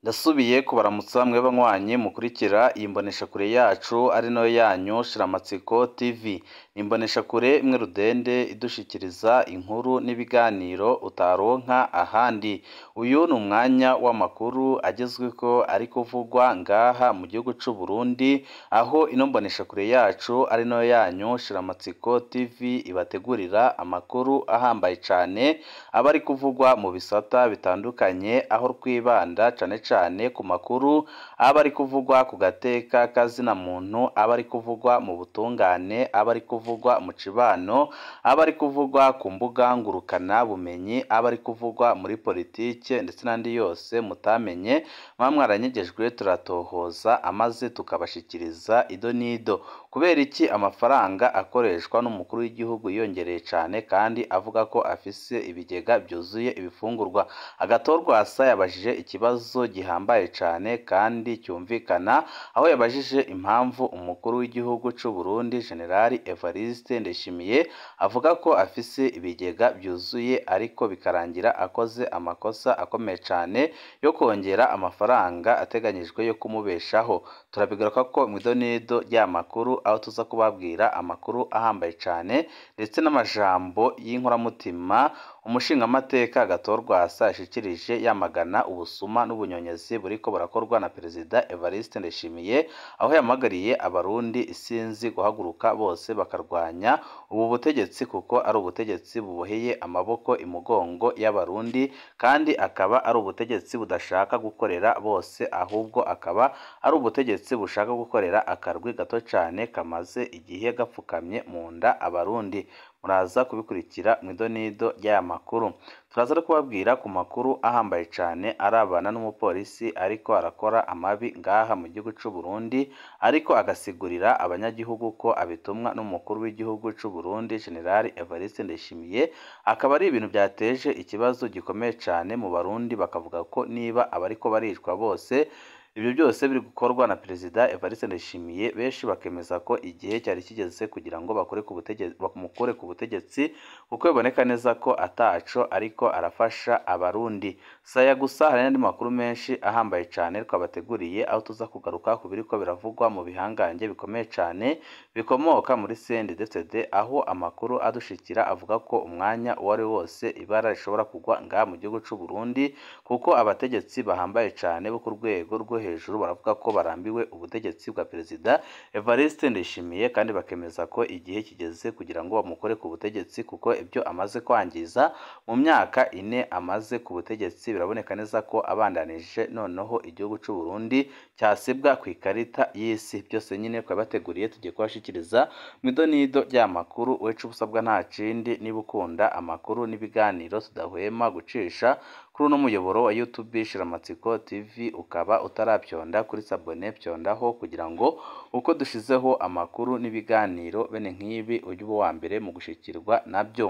Ndasubiye kubaramutsa mwe banywanyi mukurikira iyi mboneshakure yacu ari nayo yanyu Shiramatsiko TV. Ni imboneshakure imwe rudende idushikiriza inkuru n'ibiganiro utaronka ahandi. Uyu ni umwanya w'amakuru agezweko ari kuvugwa ngaha mu gihugu c'u Burundi, aho ino mboneshakure yacu ari nayo yanyu Shiramatsiko TV ibategurira amakuru ahambaye cane, aba ari kuvugwa mu bisata bitandukanye, aho twibanda cane cane ku makuru aba ari kuvugwa ku gateka k'azina muntu, aba ari kuvugwa mu butungane, aba ari kuvugwa mu cibano, aba ari kuvugwa ku mbuga ngurukana bumenyi, aba ari kuvugwa muri politike ndetse n'andi yose mutamenye, muba mwaranyegejwe turatohoza amaze tukabashikiriza ido n'ido. Kubera iki amafaranga akoreshwa n'umukuru w'igihugu yiyongereye cane kandi avuga ko afise ibigega vyuzuye ibifungurwa? Agatorwasa yabajije ikibazo gihambaye cane kandi cyumvikana, aho yabajije impamvu umukuru w'igihugu c'u Burundi Generali Evariste Ndayishimiye avuga ko afise ibigega vyuzuye ariko bikarangira akoze amakosa akomeye cane yo kwongera amafaranga ateganyijwe yo kumubeshaho. Turabigarukako mw'ido n'ido ry'aya makuru, aho tuza kubabwira amakuru ahambaye cane ndetse n'amajambo y'inkoramutima umushingamateka Agatorwasa yashikirije yamagana ubusuma n'ubunyonyezi buriko burakorwa na Perezida Evariste Ndayishimiye, aho yahamagariye abarundi isinzi guhaguruka bose bakarwanya ubu butegetsi kuko ari ubutegetsi buboheye amaboko imugongo y'abarundi, kandi akaba ari ubutegetsi budashaka gukorera bose, ahubwo akaba ari ubutegetsi bushaka gukorera akarwi gato cane kamaze igihe gapfukamye mu nda abarundi. Muraza kubikurikira mw'ido n'ido ry'aya makuru. Turaza no kubabwira ku makuru ahambaye cane arabana n'umupolisi ariko arakora amabi ngaha mu gihugu c'u Burundi, ariko agasigurira abanyagihugu ko abitumwa n'umukuru w'igihugu c'u Burundi Generali Evariste Ndayishimiye, akaba ari ibintu vyateje ikibazo gikomeye cane mu Barundi, bakavuga ko niba abariko baricwa bose ivyo byose biri gukorwa na Perezida Evariste Ndayishimiye, benshi bakemeza ko igihe cyari kigeze kugira ngo bakore ku butegetsi bamukure ku butegetsi, kuko biboneka neza ko ataco ariko arafasha abarundi. Saya gusa hari n'andi makuru menshi ahambaye cane twabateguriye, aho tuza kugaruka ku biriko biravugwa mu bihangange bikomeye cane bikomoka muri CNDD-FDD, aho amakuru adushikira avuga ko umwanya uwo ari wo wose ibara rishobora kugwa ngaha mu gihugu c'u Burundi, kuko abategetsi bahambaye cane bo ku rwego rwo hejuru baravuga ko barambiwe ubutegetsi bwa Perezida Evariste Ndayishimiye, kandi bakemeza ko igihe kigeze kugira ngo bamukore ku butegetsi, kuko ibyo amaze kwangiza mu myaka ine amaze ku butegetsi biraboneka neza ko abandanije noneho igihugu c'u Burundi cyasibwa kw'ikarita y'isi. Byose nyine twabibateguriye tugiye kubashikiriza mw'ido n'ido ry'aya makuru, ico uba usabwa nta kindi niba ukunda amakuru n'ibiganiro tudahwema gucisha kuri uno muyoboro wa YouTube Shiramatsiko TV, ukaba utaravyonda kuri sabone vyondaho kugira ngo uko dushizeho amakuru n'ibiganiro bene nk'ibi ujye uba uwa mbere mu gushikirwa navyo.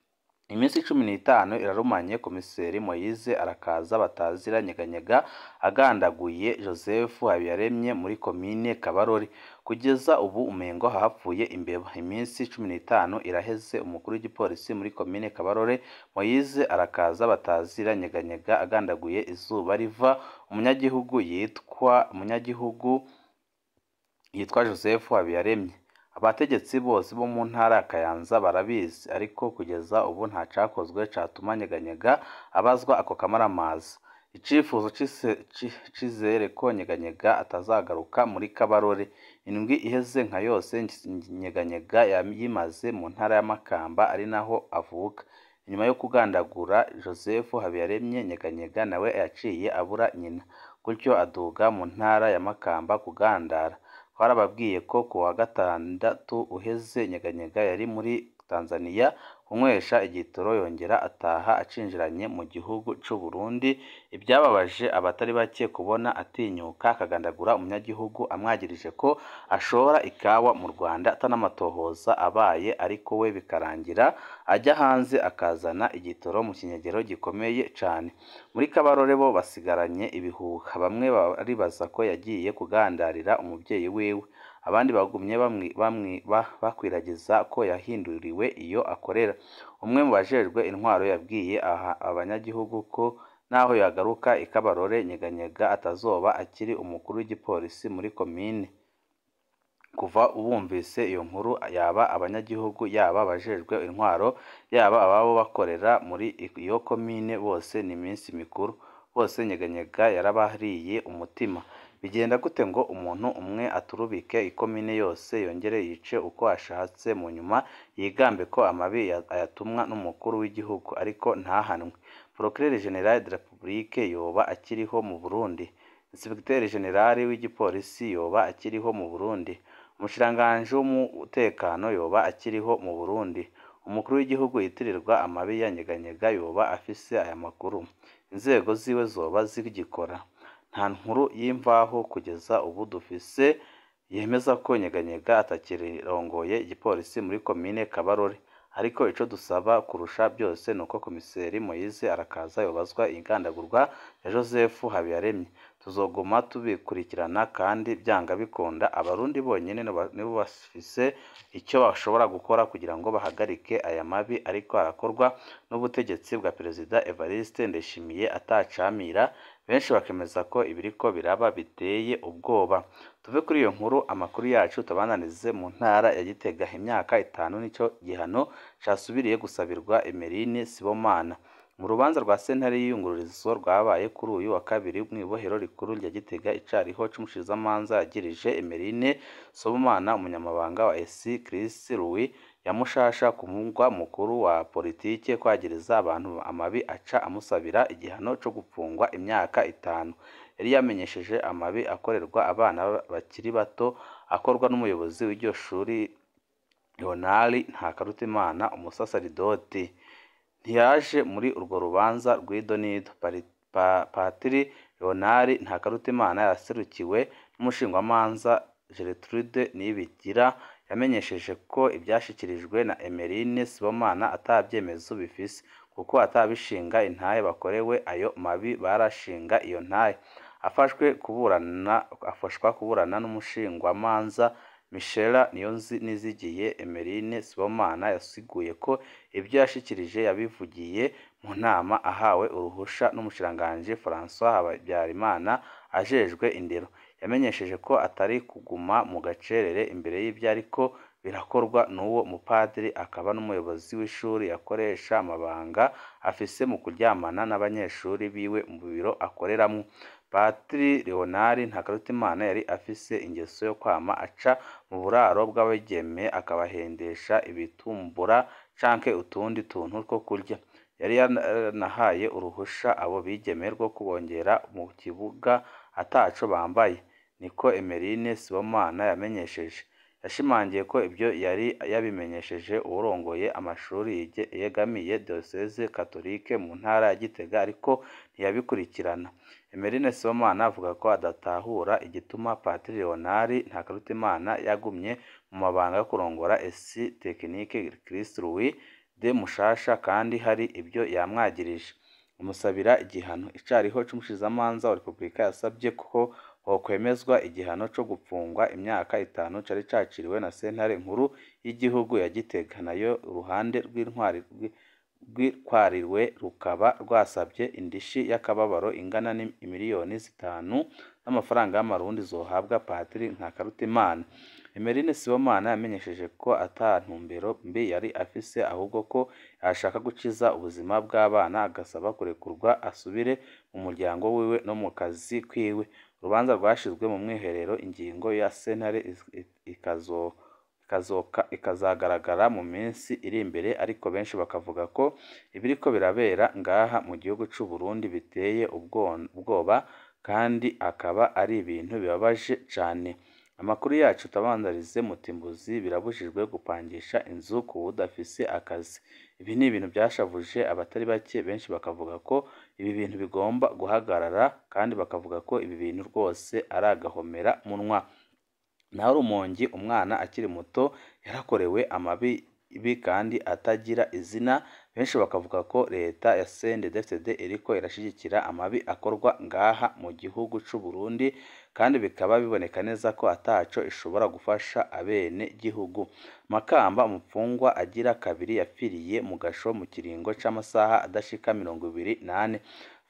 Iminsi cumi n'itanu irarumanye Komiseri Moise arakaza batazira nyeganyega agandaguye Joseph Habiyaremye muri komine Kabarore. Kugeza ubu umengo hahapfuye imbeba. Iminsi cumi n'itanu iraheze umukuru w'igipolisi muri komine Kabarore Moise arakaza batazira nyeganyega agandaguye izuba riva umunyagihugu yitwa umunyagihugu yitwa Joseph Habiyaremye. Abategetsi bose bo mu ntara ya Kayanza barabizi, ariko kugeza ubu nta cakozwe catuma Nyeganyega abazwa ako kamaramaza. Icifuzo c'izere ko Nyeganyega atazagaruka muri Kabarore. Indwi iheze nka yose Nyeganyega yimaze mu ntara ya Makamba ari naho avuka. Inyuma yo kugandagura Joseph Habiyaremye, Nyeganyega nawe yaciye abura nyina, gutyo aduga mu ntara ya Makamba kugandara. Twarababwiye ko ku wa gatandatu uheze Nyeganyega yari muri Tanzania kunywesha igitoro yongera ataha acinjiranye mu gihugu c'u Burundi, ibyababaje abatari bake kubona atinyuka akagandagura umunyagihugu amwagirije ko ashora ikawa mu Rwanda atanamatohoza abaye, ariko we bikarangira ajya hanze akazana igitoro mu kinyegero gikomeye cane. Muri Kabarore bo basigaranye ibihuha, bamwe baribaza ko yagiye kugandarira umuvyeyi wiwe, abandi bagumye bakwiragiza ko yahinduriwe iyo akorera. Umwe mu bajejwe intwaro yabwiye abanyagihugu ko naho yagaruka i Kabarore Nyeganyega atazoba akiri umukuru w'igipolisi muri komine kuva bumvise iyo nkuru yaba abanyagihugu yaba abajejwe intwaro yaba ababo bakorera muri iyo komine bose ni iminsi mikuru bose Nyeganyega yarabahariye umutima bigenda gute ngo umuntu umwe aturubike ikomine yose yongere yice uko ashatse mu nyuma yigambe ko amabi ayatumwa n'umukuru w'igihugu ariko ntahanwe Procureur General de la Republique yoba akiriho mu Burundi Inspecteur General w'igipolisi yoba akiriho mu Burundi umushikiranganji w'umutekano yoba akiriho mu Burundi umukuru w'igihugu yitirirwa amabi ya Nyeganyega yoba afise aya makuru inzego ziwe zoba zigikora nta nkuru y'imvaho kugeza ubu dufise yemeza ko Nyeganyega atakirongoye igipolisi muri komine Kabarore ariko ico dusaba kurusha byose nuko komiseri Moise arakaza yobazwa ingandagurwa ya Joseph Habiyaremye tuzoguma tubikurikirana kandi byanga bikunda abarundi bonyene nibo bafise icyo bashobora gukora kugira ngo bahagarike aya mabi ariko arakorwa n'ubutegetsi bwa perezida Evariste Ndayishimiye atacamira benshi bakemeza ko ibiriko biraba biteye ubwoba tuve kuri iyo nkuru amakuru yacu tubananize mu ntara ya Gitega imyaka itanu nico gihano casubiriye gusabirwa Emerine Sibomana mu rubanza rwa sentare y'iyungururizo rwabaye kuri uyu wa kabiri mu ibohero rikuru rya Gitega icariho c'umushikizamanza yagirije Emerine Sibomana umunyamabanga wa ESI Chris Louis yamushasha ku mugwa mukuru wa politike kwagiriza abantu amabi aca amusabira igihano co gupfungwa imyaka itanu yari yamenyesheje amabi akorerwa abana bakiri bato akorwa n'umuyobozi w'iryo shuri Leonard Ntakarutimana umusasaridoti ntiyaje muri urwo rubanza rw'idonido Patiri Leonard Ntakarutimana yaserukiwe n'umushingwamanza Gertrude Niyibigira yamenyesheje ko ibyashyikirijwe na Emeline Sibomana atabyemezo bifise kuko atabishinga intahe bakorewe ayo mabi barashinga iyo ntahe afashwe kuburana afashwa kuburana n'umushingwamanza Michela Niyonizigiye Emeline Sibomana yasiguye ko ibyo yashikirije yabivugiye mu nama ahawe uruhusha n'umushikiranganji François Habyarimana ajejwe indero yamenyesheje ko atari kuguma mu gacerere imbere y'ibyo ariko birakorwa n'uwo mupadiri akaba n'umuyobozi w'ishuri yakoresha amabanga afise mu kuryamana n'abanyeshuri biwe mu biro akoreramwo Patiri Leonard Ntakarutimana yari afise ingeso yo kwama aca mu buraro bw'abigeme akabahendesha ibitumbura canke utundi tuntu two kurya yari yanahaye uruhusha abo bigeme rwo kubongera mu kibuga ataco bambaye niko Emeline Sibomana yamenyesheje yashimangiye ko ibyo yari yabimenyesheje uwurongoye amashuri yegamiye Diocese Catholique mu ntara ya Gitega ariko ntiyabikurikirana Emeline Sibomana avuga ko adatahura igituma Patiri Leonard Ntakarutimana yagumye mu mabanga yo kurongora esi tekinike Christ Louis de Mushasha kandi hari ibyo yamwagirije umusabira igihano icariho c'umushikizamanza wa Repubulika yasabye ko hokwemezwa igihano co gupfungwa imyaka itanu cari caciriwe na sentare nkuru y'igihugu ya Gitega nayo uruhande rw'intwari rwitwariwe rukaba rwasabye indishi y'akababaro ingana n'imiliyoni zitanu n'amafaranga y'amarundi zohabwa Patiri Ntakarutimana Emeline Sibomana yamenyesheje ko ata ntumbero mbi yari afise ahubwo ko yashaka gukiza ubuzima bw'abana agasaba kurekurwa asubire mu muryango wiwe no mu kazi kwiwe urubanza rwashizwe mu mwiherero ingingo ya sentare ikazo ikazagaragara mu minsi iri imbere ariko benshi bakavuga ko ibiriko birabera ngaha mu gihugu c'u Burundi biteye ubwoba kandi akaba ari ibintu bibabaje cane amakuru yacu tabandarize mutimbuzi birabujijwe gupangisha inzu ku budafise akazi ibi ni ibintu byashavuje abatari bake benshi bakavuga ko ibi bintu bigomba guhagarara kandi bakavuga ko ibi bintu rwose ari agahomera munwa naho rumongi umwana akiri muto yarakorewe amabi kandi atagira izina benshi bakavuga ko leta ya CNDD-FDD iriko irashigikira amabi akorwa ngaha mu gihugu c'u Burundi kandi bikaba biboneka neza ko ataco ishobora gufasha abene gihugu Makamba umupfungwa agira kabiri yapfiriye mu gasho mu kiringo c'amasaha adashika mirongo ibiri nane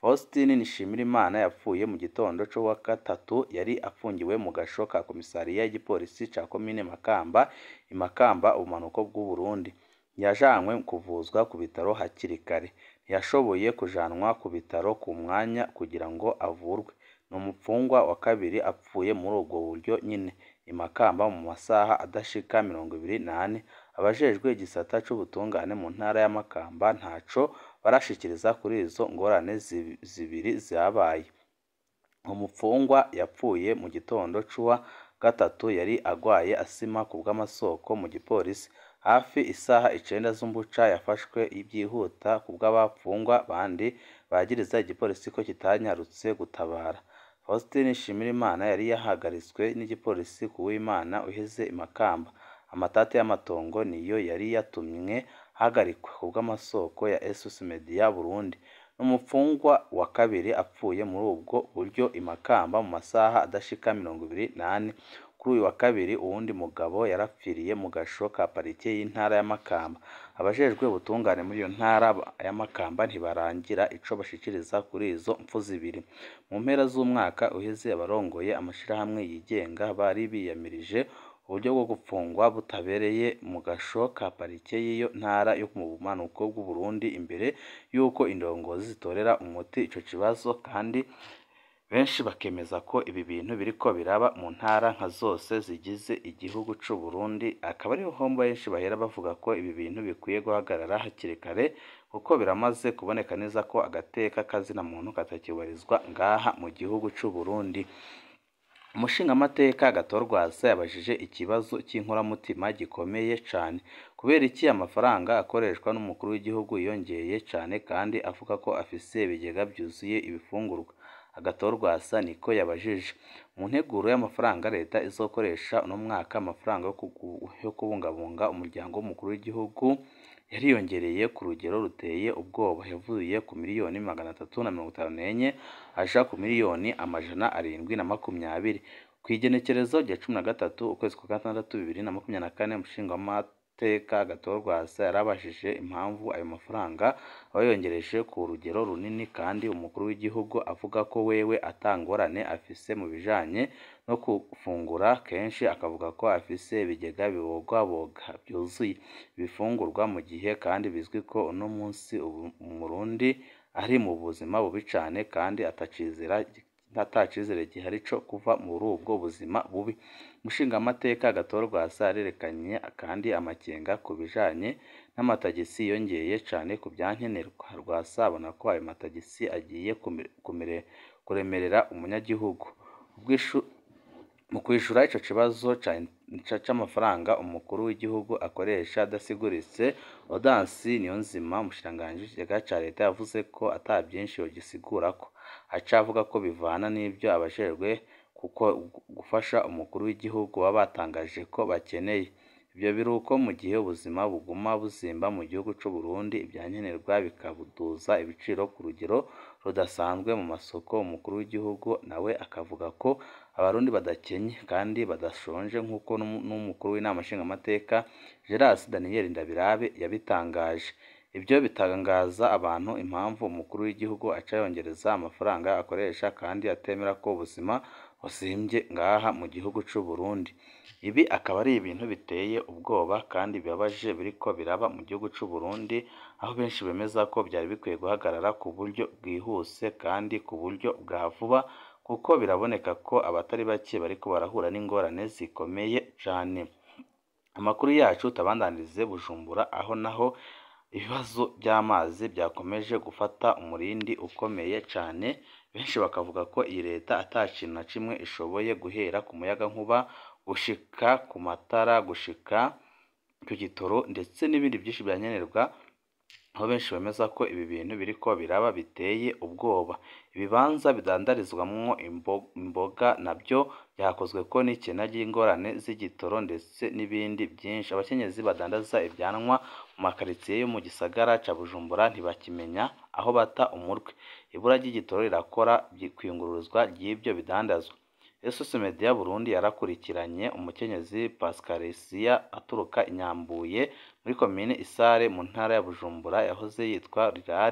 Faustin Nishimirimana yapfuye mu gitondo cyo wa gatatu yari afungiwe mu gasho ka komisariya y'igipolisi ca komine Makamba i Makamba ubumanuko bw'u Burundi yajanywe kuvuzwa ku bitaro hakiri kare ntiyashoboye kujanwa ku bitaro ku mwanya kugira ngo avurwe ni umupfungwa wa kabiri apfuye muri ubwo buryo nyine i Makamba mu masaha adashika mirongo ibiri n'ane abajejwe igisata c'ubutungane mu ntara ya Makamba ntaco barashikiriza kuri izo ngorane zibiri zabaye umupfungwa yapfuye mu gitondo c'uwa gatatu yari agwaye asima ku bw'amasoko mu gipolisi hafi isaha icenda z'umbuca yafashwe byihuta ku bw'abapfungwa bandi bagiriza igipolisi ko kitanyarutse gutabara Faustin Nshimirimana yari yahagaritswe n'igipolisi ku w'Imana uheze i Makamba amatati y'amatongo niyo yari yatumye hagarikwa ku bw'amasoko ya Esus Media Burundi n'umupfungwa wa kabiri apfuye muri ubwo buryo i Makamba mu masaha adashika mirongo ibiri n'ane kuri uyu wa kabiri uwundi mugabo yarapfiriye mu gasho ka parike y'intara ya Makamba abajejwe ubutungane muri iyo ntara ya Makamba ntibarangira ico bashikiriza kuri izo mpfu zibiri mu mpera z'umwaka uheze abarongoye amashirahamwe yigenga bari biyamirije uburyo bwo gupfungwa butabereye mu gasho ka parike y'iyo ntara yo mu bumanuko bw'u Burundi imbere y'uko indongozi zitorera umuti ico kibazo kandi benshi bakemeza ko ibi bintu biriko biraba mu ntara nka zose zigize igihugu c'u Burundi akaba ariho hombo benshi bahera bavuga ko ibi bintu bikwiye guhagarara hakiri kare kuko biramaze kuboneka neza ko agateka kazina muntu katakibarizwa ngaha mu gihugu c'u Burundi umushingamateka gatorwasa yabajije ikibazo cy'inkoramutima gikomeye cane kubera iki amafaranga akoreshwa n'umukuru w'igihugu yiyongeye cane kandi avuga ko afise ibigega byuzuye ibifungurwa agatorwasa niko yabajije mu nteguro y'amafaranga leta izokoresha uno mwaka amafaranga yo kubungabunga umuryango w'umukuru w'igihugu yariyongereye ku rugero ruteye ubwoba yavuye ku miliyoni magana atatu na mirongo itanu n'enye aja ku miliyoni amajana arindwi na makumyabiri ku igenekerezo rya cumi na gatatu ukwezi kwa gatandatu bibiri na makumyabiri na kane umushingamateka gatorwasa yarabajije impamvu ayo mafaranga abayongereje ku rugero runini kandi umukuru w'igihugu avuga ko wewe atangorane afise mu bijanye no gufungura kenshi akavuga ko afise ibigega bibogwaboga byuzuye ibifungurwa mu gihe kandi bizwi ko uno munsi umurundi ari mu buzima bubi cane kandi atacizera atacizere gihari co kuva muri ubwo buzima bubi umushingamateka gatorwasa arerekanye kandi amakenga ku bijanye n'amatagisi yongeye cane ku byankenerwa rwasa abona ko ayo matagisi agiye kuremerera umunyagihugu mu kwishura ico kibazo c'amafaranga umukuru w'igihugu akoresha adasiguritse Odansi Niyonzima umushikiranganji w'ikigega ca leta yavuze ko ata byinshi yogisigurako aca avuga ko bivana n'ivyo abajejwe kuko gufasha umukuru w'igihugu baba batangaje ko bakeneye ivyo biruko mu gihe ubuzima buguma buzimba mu gihugu c'u Burundi ibyankenerwa bikabuduza ibiciro ku rugero rudasanzwe mu masoko umukuru w'igihugu nawe akavuga ko abarundi badakenye kandi badashonje nk'uko n'umukuru w'inama nshingamateka Geras Daniel Ndabirabe yabitangaje ibyo bitangaza abantu impamvu umukuru w'igihugu aca yongereza amafaranga akoresha kandi atemera ko ubuzima buzimbye ngaha mu gihugu c'u Burundi ibi akaba ari ibintu biteye ubwoba kandi bibabaje biriko biraba mu gihugu c'u Burundi aho benshi bemeza ko byari bikwiye guhagarara ku buryo bwihuse kandi ku buryo bwa vuba kuko biraboneka ko abatari bake bariko barahura n'ingorane zikomeye cane amakuru yacu tabandanirize Bujumbura aho naho ibibazo by'amazi byakomeje gufata umurindi ukomeye cane benshi bakavuga ko iyi leta ata kintu na kimwe ishoboye guhera ku muyagankuba gushika ku matara gushika ku gitoro ndetse n'ibindi byinshi byankenerwa aho benshi bemeza ko ibi bintu biriko biraba biteye ubwoba ibibanza bidandarizwamwo imboga nabyo byakozwe ko n'ikena ry'ingorane z'igitoro ndetse n'ibindi byinshi abakenyezi badandaza ibyanwa mu makaritsiye yo mu gisagara ca Bujumbura ntibakimenya aho bata umutwe ibura ry'igitoro rirakora kwiyunguruzwa ry'ibyo bidandazwa Esus Media Burundi yarakurikiranye umukenyezi Pascaresia aturuka Inyambuye muri komine Isare mu ntara ya Bujumbura yahoze yitwa Rirare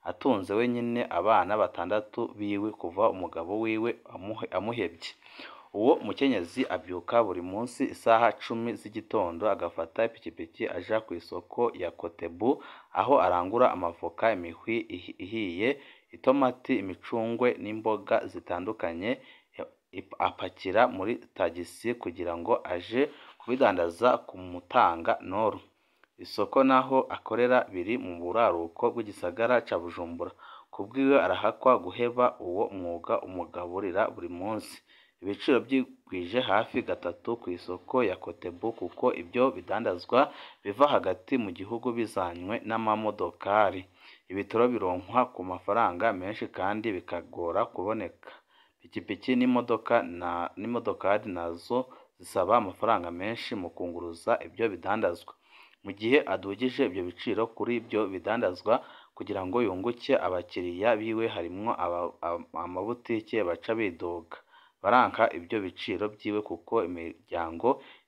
atunze wenyine abana batandatu biwe kuva umugabo wiwe amuhebye uwo mukenyezi abyuka buri munsi isaha cumi z'igitondo agafata ipikipiki aja ku isoko ya kotebu aho arangura amavoka imihwi ihiye itomati imicungwe n'imboga zitandukanye apakira muri tagisi kugira ngo aje kubidandaza ku mutanga noru isoko naho akorera biri mu buraruko bw'igisagara ca bujumbura kubwiwe arahakwa guheba uwo mwuga umugaburira buri munsi ibiciro byigwije hafi gatatu ku isoko ya kotebu kuko ibyo bidandazwa biva hagati mu gihugu bizanywe n'amamodokari ibitoro bironkwa ku mafaranga menshi kandi bikagora kuboneka pikipiki n'imodoka na n'imodokari nazo zisaba amafaranga menshi mu kunguruza ibyo bidandazwa mu gihe adugije ibyo biciro kuri ibyo bidandazwa kugira ngo yunguke abakiriya biwe harimwo amabutike baca bidoga baranka ibyo biciro byiwe kuko imiryango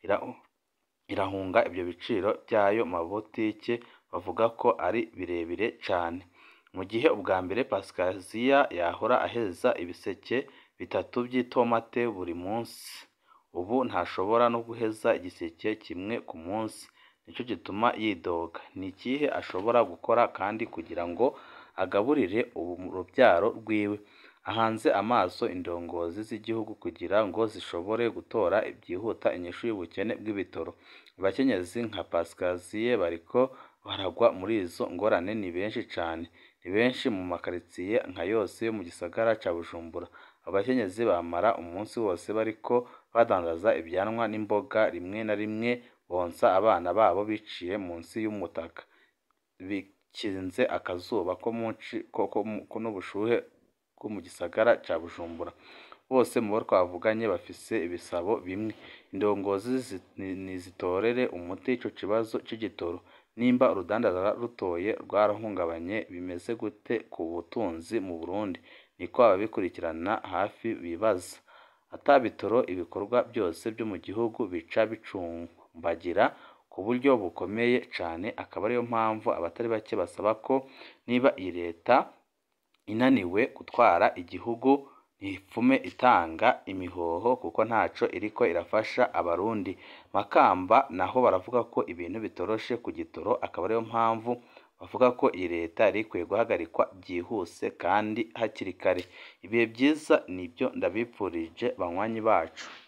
irahunga ibyo biciro by'ayo mabutike bavuga ko ari birebire cyane mu gihe ubwa mbere pasikaziya yahora aheza ibiseke bitatu by'itomate buri munsi ubu ntashobora no guheza igiseke kimwe ku munsi nicyo gituma yidoga ni ikihe ashobora gukora kandi kugira ngo agaburire urubyaro rwiwe ahanze amaso indongozi z'igihugu kugira ngo zishobore gutora byihuta inyishu y'ubukene bw'ibitoro abakenyezi nka pasikaziye bariko baragwa muri izo ngorane ni benshi cyane ni benshi mu makaritsiye nka yose yo mu gisagara ca bujumbura abakenyezi bamara umunsi wose bariko badandaza ibyanwa n'imboga rimwe na rimwe bonsa abana babo biciye munsi y'umutaka bikinze akazuba ko munsi ko n'ubushuhe bwo mu gisagara ca bujumbura bose mu bo twavuganye bafise ibisabo bimwe indongozi nizitorere umuti ico kibazo c'igitoro nimba urudandaza rutoye rwarahungabanye bimeze gute ku butunzi mu burundi niko ababikurikirana hafi bibaza atabitoro ibikorwa byose byo mu gihugu bica bicumbagira ku buryo bukomeye cane akaba ariyo mpamvu abatari bake basaba ko niba iyi leta inaniwe gutwara igihugu ntipfume itanga imihoho kuko ntaco iriko irafasha abarundi makamba naho baravuga ko ibintu bitoroshe ku gitoro akaba ariyo mpamvu bavuga ko iyi leta yari ikwiye guhagarikwa byihuse kandi hakiri kare ibihe byiza nibyo ndabipfurije banywanyi bacu